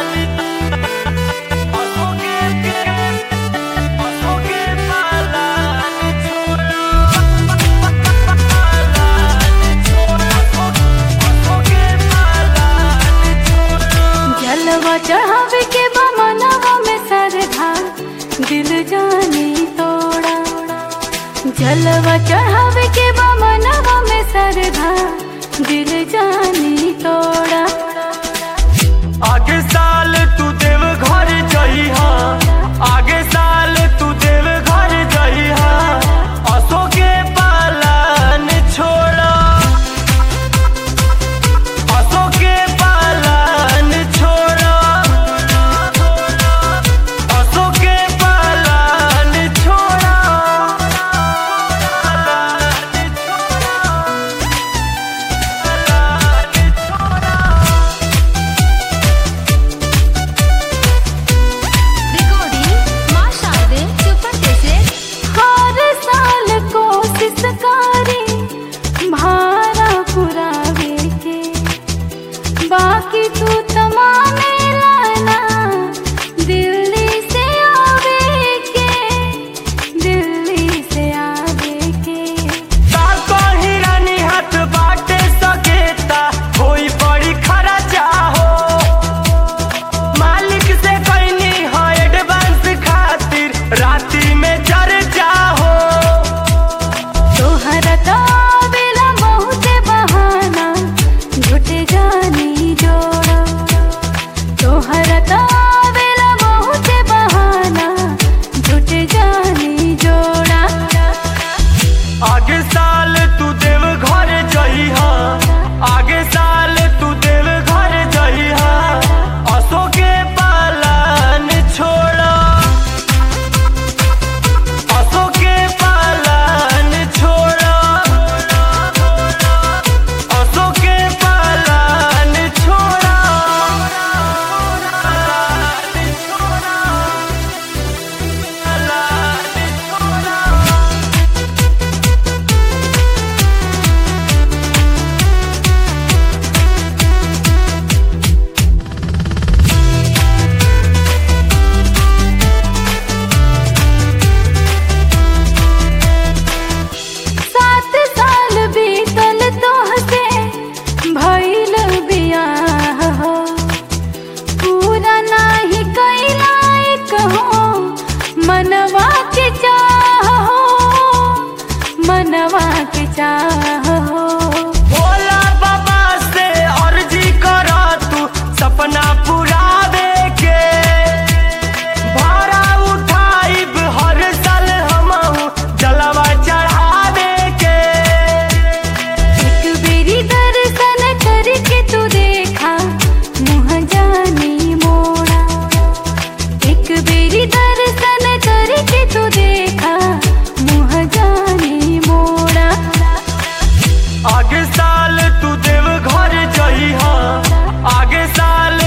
जलवा चढ़ावे के बा मनवा में सरधा दिल जाने तोड़ा जलवा चढ़ावे के बा मनवा में सरधा दिल जाने तोड़ा आगे साल तू देव घर जइहा आगे साल तू देव घर जइहा असो के पालन छोड़ा असो के पालन छोड़ा असो के पालन छोड़ा रिकॉर्डिंग मां शारदे सुपर कैसेट हर साल कोशिश करे भारा पुरावे के बाकी तू तमामे लाना दिल्ली से आवे के दिल्ली से आवे के कहीं रानी हाथ बाटे सकेता कोई बड़ी खरा चाहो मालिक से कहनी है एडवांस खातिर राती में चर जाहो तोहरा काबिला बहुते बहाना झूठे जानी जोड़ा तोहरा काबिला बहुते बहाना झूठे जानी जोड़ा आगे साल तू देव घर जइहा आगे साल तू देव घर जइहा असो के पालन छोड़ा असो के पालन छोड़ा असो के पालन छोड़ा सात साल बीतल तोहसे भइल बियाह हो पूरा नाही कैला कहो मनवा के चाह हो मनवा के चाह हो भोला बाबा से अर्जी करा तू सपना पुरावे के भाड़ा उठाइब हर साल हमहू जलवा चढ़ावे के एक बेरी दर्शन करके तू देखा मुँह जानी मोड़ा एक बेरी दर्शन करके तू देखा मुँह जानी मोड़ा आगे साल तू देव घर जइहा आगे साल